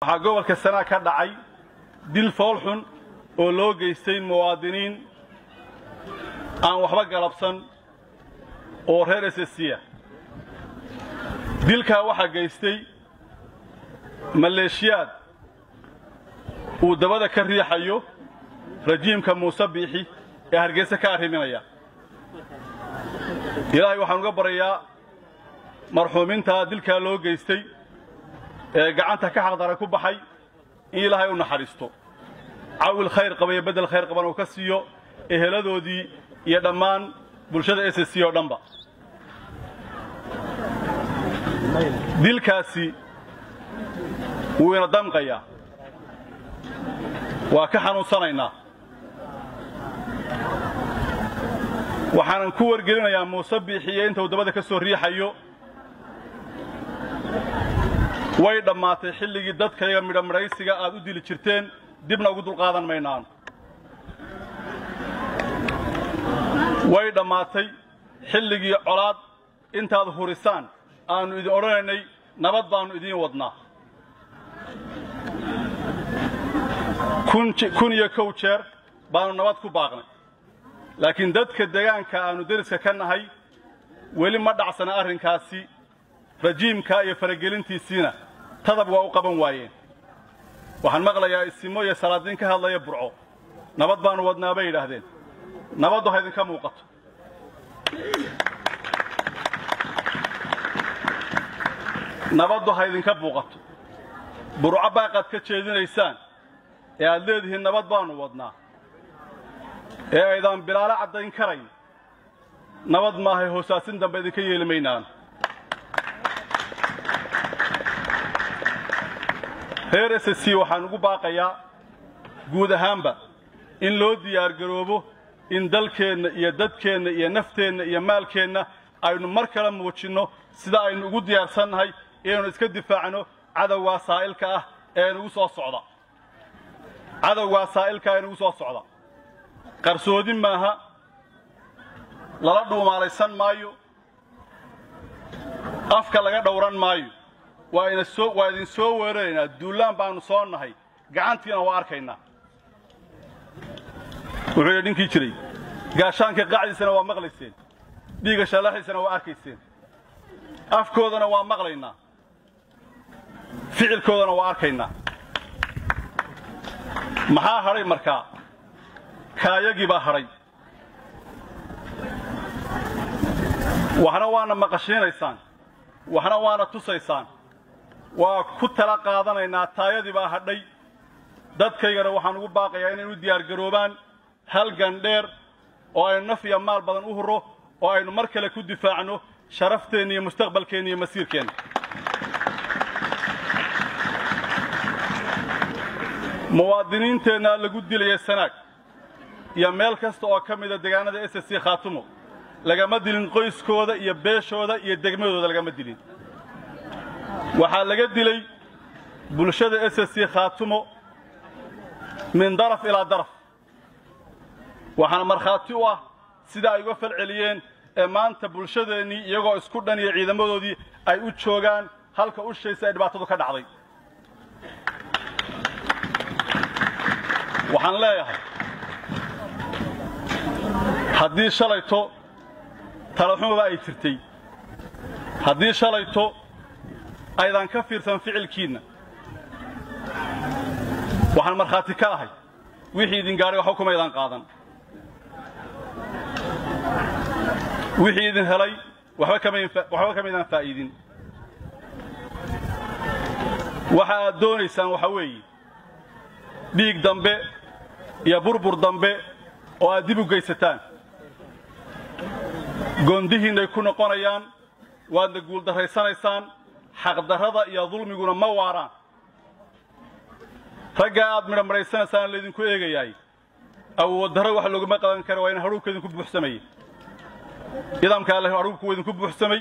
waxaa gobolka sanaa ka dhacay dil foolxun oo loo geystay muwaadiniin aan waxba galabsan oo reer esesiya dilkaa waxaa geystay maleeshiyaad uu dabada ka riixayo rajiimka muuse biixi ee hargeysa ka arriminaya ilaahay waxaan uga baryayaa marxuumintaa dilkaa loo geystay ee gacanta ka xaqdara ku baxay in ilaahay u naxariisto cawil khayr qaba iyo beddel khayr qaban uu ka siiyo eheladoodii iyo dhammaan bulshada s c oo dhanba dilkaasi wuu ina damqayaa waa ka xanuunsanaynaa waxaanan ku wargelinayaa muuse biixiye inta uu dabada ka soo riixayo way dhammaatay xilligii dadkayaga midhamidhaysiga aad u dili jirteen dibna ugu dulqaadan maynaan way dhammaatay xilligii colaad intaad hurisaan aannu idin odhanaynay nabad baannu idiin wadnaa kun iyo kow jeer baannu nabad ku baaqnay laakiin dadka deegaanka aannu deriska ka nahay weli ma dhacsana arrinkaasi rajiimka iyo faragelintiisiina tadab waa u qaban waayeen waxaan maqlayaa isimo iyo salaadiin ka hadlaya burco nabad baannu wadnaa bay yidhaahdeen nabaddu ha idinka muuqato nabaddu ha idinka buuqato burco baaqaad ka jeedinaysaan ee aad leedihiin nabad baannu wadnaa ee aydaan bilaalo caddayn karayn nabad maahay hoosaasin dambe idinka yeeli maynaan reer s c waxaan ugu baaqayaa guud ahaanba in loo diyaargaroobo in dalkeenna iyo dadkeenna iyo nafteenna iyo maalkeenna aynu mar kale muujinno sida aynu ugu diyaarsannahay inaynu iska difaacno cadowgaa saa'ilka ah ee inugu soo socda cadowgaa saa'ilka ee inugu soo socda qarsoodi maaha lala dhuumaalaysan maayo afka laga dhowran maayo waa ina soo waa idin soo weeraraynaa duullaan baannu soo nahay gacantiina waa arkaynaa wuxuu yidhi ninkii jiray gaashaanka qacdiisana waa maqlayseen dhiigga shallaaxiisana waa arkayseen afkoodana waa maqlaynaa ficilkoodana waa arkaynaa maxaa hadhay markaa kaayagii baa hadhay waxna waana maqashiinaysaan waxna waana tusaysaan waa ku tala qaadanaynaa taayadii baa hadhay dadkaygana waxaan ugu baaqayaa inay u diyaargaroobaan halgan dheer oo aynu naf iyo maal badan u hurro oo aynu mar kale ku difaacno sharafteenna iyo mustaqbalkeenna iyo masiirkeenna muwaadiniinteenna lagu dilaya sanaag iyo meel kasta oo ka mida deegaanada s c khaatumo lagama dilin qoyskooda iyo beeshooda iyo degmadooda lagama dilin waxaa laga dilay bulshada s c khaatumo min daraf ilaa daraf waxaana markhaati u ah sida ay uga fal celiyeen ee maanta bulshadeennii iyagoo isku dhan iyo ciidamadoodii ay u joogaan halka ushaysa ee dhibaatadu ka dhacday waxaan leeyahay haddii shalayto talaxumaba ay jirtay haddii shalayto aydan ka fiirsan ficilkiinna waxaan markhaati ka ahay wixii idin gaadhay waxba kuma ydaan qaadan wixii idin helay waxba kamaydaan faa'iidin waxa aad doonaysaan waxa weeye dhiig dambe iyo burbur dambe oo aad dib u geysataan goondihiinnay ku noqonayaan waadna guuldarraysanaysaan xaqdarrada iyo dulmiguna ma waaraan raggaa aad midhamidhaysanaysaan laydinku eegayaay awooddarro wax looguma qaban kara waa in hadhuubka idinku buuxsamaya nidaamka alle hadhuubku waa idinku buuxsamay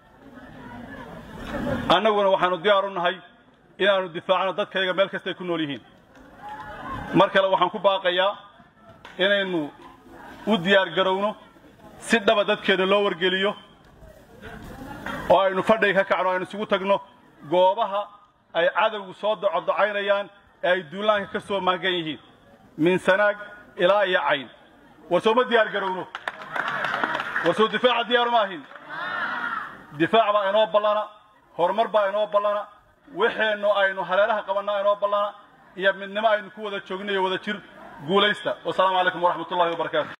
annaguna waxaannu diyaar u nahay inaannu difaacno dadkayga meel kastay ku nool yihiin mar kale waxaan ku baaqayaa inaynu u diyaargarowno si dhaba dadkeenna loo wargeliyo oo aynu fadhiga ka kacno aynu isugu tagno goobaha ay cadowgu soo docodocaynayaan ee ay duulaanka ka soo maangan yihiin min sanaag ilaa iyo cayn war sooma diyaar garowno war soo difaaca diyaaru ma ahin difaac baa inoo ballana horumar baa inoo ballana waxeennu aynu haleelaha qabannaa inoo ballana iyo midnimo aynu ku wada joogno iyo wada jir guulaysta wasalaamu calaykum waraxmat ullahi wabarakaatu